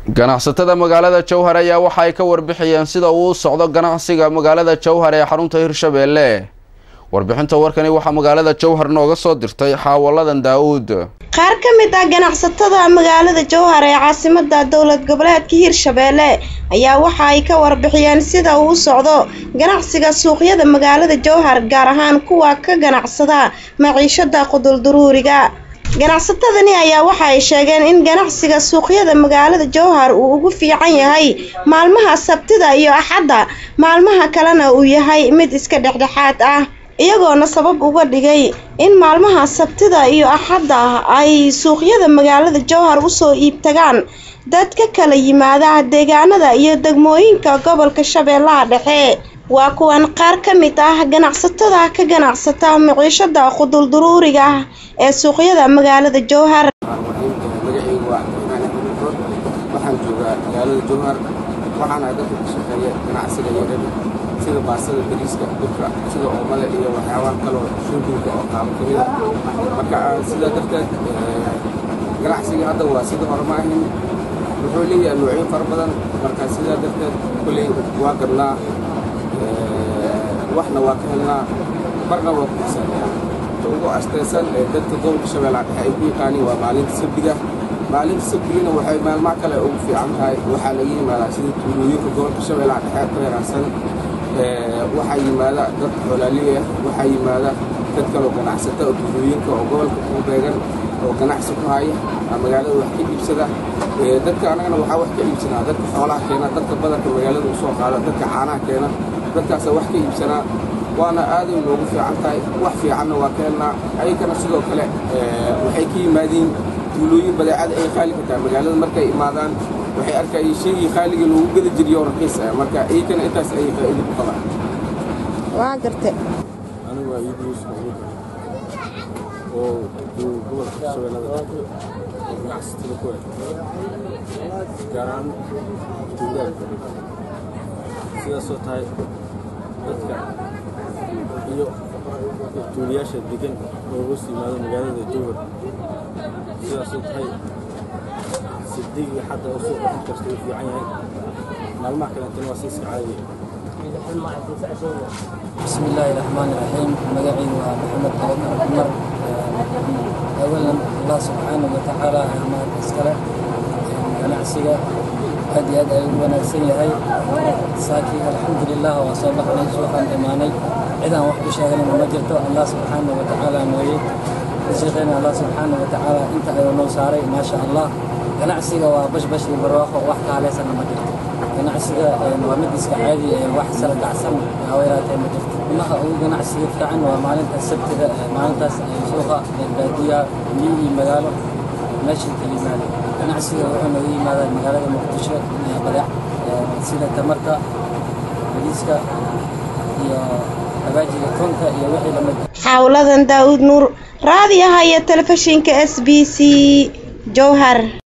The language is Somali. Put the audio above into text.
ganacsatada magaalada jowhar ayaa waxa ay ka warbixiyeen sida uu u socdo ganacsiga magaalada jowhar ee xarunta hirshabeelle warbixinta warkani waxaa magaalada jowhar nooga soo dirtay xaawaladan daa-uud qaar ka mid ah ganacsatada magaalada jowhar ee caasimada dowlad goboleedka hirshabeelle ayaa waxa ay ka warbixiyeen sida uu u socdo ganacsiga suuqyada magaalada jowhar gaar ahaan kuwa ka ganacsada maciishada qudulduruuriga ganacsatadani ayaa waxa ay sheegeen in ganacsiga suuqyada magaalada jowhar uu ugu fiican yahay maalmaha sabtida iyo axadda maalmaha kalena uu yahay mid iska dhexdhexaad ah iyagoona sabab uga dhigay in maalmaha sabtida iyo axadda ay suuqyada magaalada jowhar usoo iibtagaan dad ka kala yimaada deegaanada iyo degmooyinka gobolka shabeellaha dhexe waa kuwan qaar ka mid ah ganacsatada ka ganacsata maciishada qudulduruuriga ah ee suuqyada magaalada jowhar magacaygu waa cabdiraxmaan axmed rood waxaan joogaa magaalada jowhar waxaana dadka ka shaqeeya ganacsiga yaryar sida baasada bariiska burka sida oomale iyo waxyaabaha kaloo shoobinka oo qaabo ka mid a marka sidaa darteed ganacsiga hadda waa sida hore ma ahin wuxuu leeyahay noocyo fara badan marka sidaa darteed koley waa gadnaa waxna waa ka helnaa marna waa ku xisaabinaa ta ugu astaysan ee dadka gobolka shabeellaha dhexe ay ku yaqaaniin waa maalinta sabdiga maalinta sabdigana waxay maalmaha kale ugu fiican tahay waxaa laga yimaadaa sida tuulooyinka gobolka shabeellaha dhexe ku yaraansan waxaa yimaada dad xoolaaliya waxaa yimaada dad kaloo ganacsata oo tuulooyinka oo gobolka ku beegan oo ganacsi ku haya magaalada wax ka iibsada dadka annagana waxaa wax ka iibsanaa dadka xoolaha keena dadka badanka magaalada usoo qaada dadka caanaha keena dadkaasa wax ka iibsanaa waana aaday noogu fiican tahay wax fiicanna waa ka helnaa ayagana sidoo kale waxay ka yimaadiin tuulooyin badeecada ay qaali ka tahay magaalada markay imaadaan waxay arkayeen shaygii qaaliga loogu gada jiriyo raqiis ah marka iyagana intaas ayay faa'iido ku qabaan waa garte anigu waa iid yuusuf abuuka oo joogo gobolka shabeellada dhexe oo ganacsatada ku eg gaar ahaan tuulaadka sidaasoo tahay dadka iyo tuuliyaasha degan oo hoos yimaado magaalada jowhar sidaasoo tahay sabdigii xadda oo suuqa ku kasta uu fiican yahay maalmaha kalentana waa si iska caadiya بسم الله الرحمن الرحيم مقعي محمد عمر أولا الله سبحانه وتعالى ما تسكره ganacsiga aad iyo aad ayuu wanaagsan yahay saakii alxamdulilah waa soo baxnay suuqaan imaanay cidaan wax ku sheeganayna ma jirto allah subxaana wa tacaala mooye shaqeyna allah subxaana wa tacaala inta ayuu noo saaray maasha allah ganacsiga waa bashbash iyo barwaaqo wax kaaleysana ma jirto ganacsiga waa mid iska caadi wax sala gacsan hawayraatee ma jirto imaha ugu ganacsiga fiican waa maalinta sabtida maalintaas suuqa baadiya miyi iyo magaalo meesha kala yimaado ganacsiga wuxuu naga yimaadaa magaalada muqdisho badeec sida tamarta bariiska iyo habaajiga tonka iyo wixii lamid xawladan daawud nuur raadiyaha iyo telefishinka s b c jowhar